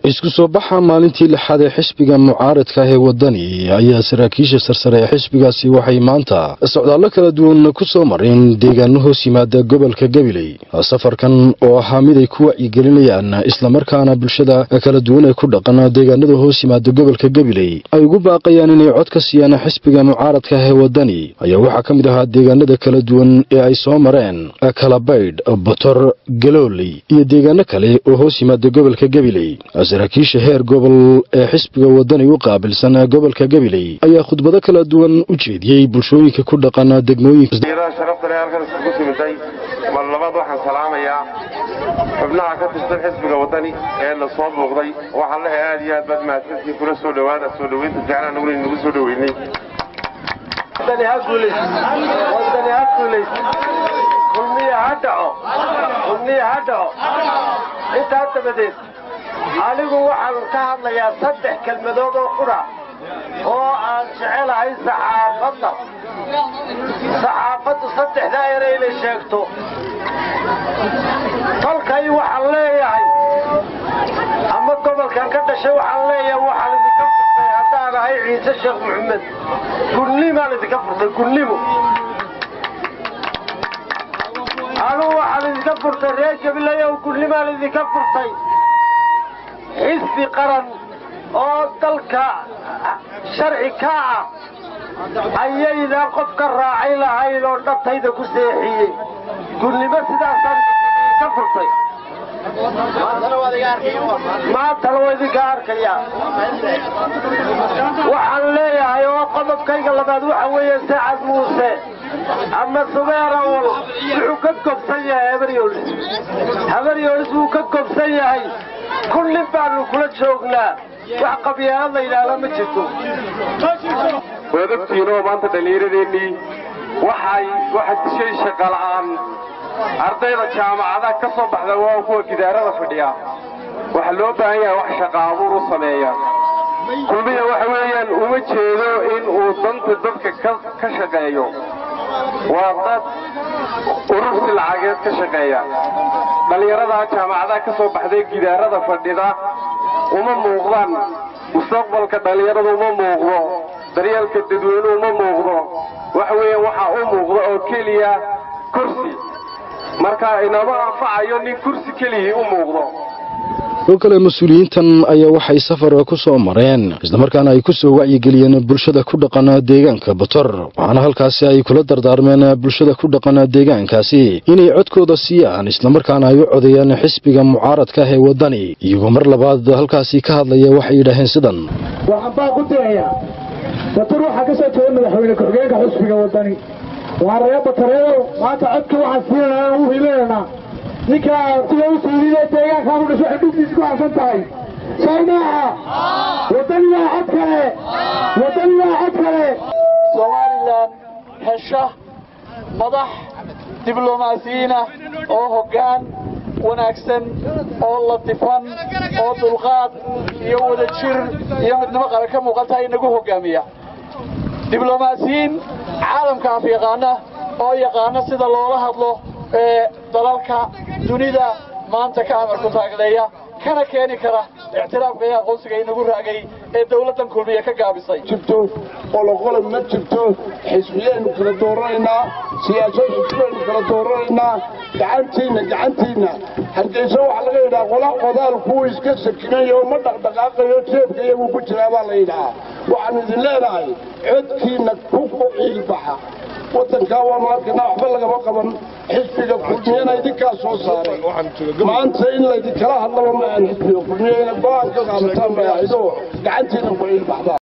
isku soo baxa maalintii lixaad ee xisbiga mucaaradka ah ee wadani ayaa saraakiisha sarsare ee xisbigaasi waxay maanta socdaallo kala duwan ku soo mareen deegaano hoos yimaada gobolka gabiley safarkan oo ahaa mid ay ku wacyigelinayaan islamarkaana bulshada kala duwan ee ku dhaqan deegaanada hoos yimaada gobolka gabiley ay ugu baaqayaan inay cod ka siiyaan xisbiga mucaaradka ah ee wadani ayaa waxaa ka mid ahaa deegaanada kala duwan ee ay soo mareen kalabaydh botor galooley iyo deegaano kale oo hoos yimaada gobolka gabiley saraakiisha heer gobol ee xisbiga wadani u qaabilsan gobolka gabiley ayaa khudbado kala duwan u jeediyey bulshooyinka ku dhaqan degmooyinka sharafta leh halkan iskugu timiday mar labaad waxaan salaamayaa xubnaha ka tirsan xisbiga wadani ee na soo muuqday waxaan lehay aad iyo aad baad mahadsantii kula soo dhowaada soo dhoweynta jeclaan naguna inagu soo dhoweynay intaa dabadeed anigu waxaan ka hadlayaa saddex kelmadood oo qura oo aan jecelahay saxaafadda saxaafaddu saddexdaa ere inay sheegto dalkay waxaan leeyahay ama gobolkan ka dhashay waxaan leeyahay waxaan idinka furtay haddaan ahay ciise sheekh maxamed gudnimaan idinka furtay gudnimo anugu waxaan idinka furtay reer gabiley oo gudnimaan idinka furtay xisbi qaran oo dalka sharci ka ah ayaydaan qof ka raacay lahayn oo dhabtayda ku seexiyey gudnimo sidaasaan ka furtay maantana waa idinka arkayaa waxaan leeyahay oo qodobkayga labaad waxa weeye sacad muuse ama subeerawal wuxuu ka gobsan yahay habaryoolis habaryoolis wuu ka gobsan yahay kullin baanu kula joognaa wax qabyaalad la yidhaahda ma jirto waad ogtihiinoo maanta dhallinyaradeennii waxay waxa dishay shaqala'aan ardayda jaamacadaha ka soo baxda waa kuwa gidaarada fadhiya waxaa loo baahan yahay wax shaqa abuur u sameeya kulmiya waxa weeyaan uma jeedo in uu danta dadka ka shaqeeyo waa dad urursi lacageed ka shaqeeya dhallinyaradaa jaamacadaha ka soo baxday gidaarada fadhida uma muuqdaan mustaqbalka dhallinyarada uma muuqdo daryeelka dadweyne uma muuqdo waxa weeyaan waxaa u muuqdo oo keliya kursi marka inama anfacayo nin kursi keliyii u muuqdo oo kale mas-uuliyiintan ayaa waxay safar ku soo mareen islamarkaana ay ku soo wacyigeliyeen bulshada ku dhaqan deegaanka botor waxaana halkaasi ay kula dardaarmeen bulshada ku dhaqan deegaankaasi inay codkooda siiyaan islamarkaana ay u codeeyaan xisbiga mucaaradka ah ee wadani iyagoo mar labaad halkaasi ka hadlaya waxay yidhaaheen sidan waxaan baa ku dirayaa botor waxaa ka soo jeeda madaxweyne ku-xigeenka xisbiga wadani waa reer batareedo maanta codka waxaan siinanaa u hilinanaa ninka sida u siidide deegaankaan u dhasho xudhugtiisa ku harsan tahay soo maaha wadani waa cod kale wadani waa cod kale somalilan hesha madax diblomaasiyiinah oo hoggaan wanaagsan oo latifan oo dulqaad iyo wadajir iyo midnimo qaran ka muuqan tahay inagu hoggaamiya diblomaasiyiin caalamka af yaqaana oo yaqaana sida loola hadlo ee dalalka dunida maanta ka amarku taagleeya kana keeni kara ictiraafka iyo aqoonsiga inagu raagay ee dawladdan kulmiya ka gaabisay jirto qoloqolo ma jirto xisbiyaynu kala dooranaynaa siyaasad xisbiyaynu kala dooranaynaa gacantiinna gacantiinna hargeysa waxaa laga yidhaha qola qodaal kuwa iska sakinayo ma dhaqdhaqaaqayo jeebka iyaguu ku jiraa baa la yidhahaa waxaanu idin leenahay codkiinna ku ciilbaxa wadankaa waanu arkaynaa waxba lagama qaban xisbiga kulmiyana idinkaa soo saaray maanta in laydinkala hadlaba ma aan xisbiga kulmiya ina go-aan ka qaadataan bay ahaydoo gacantiina ku ciilbaxdaan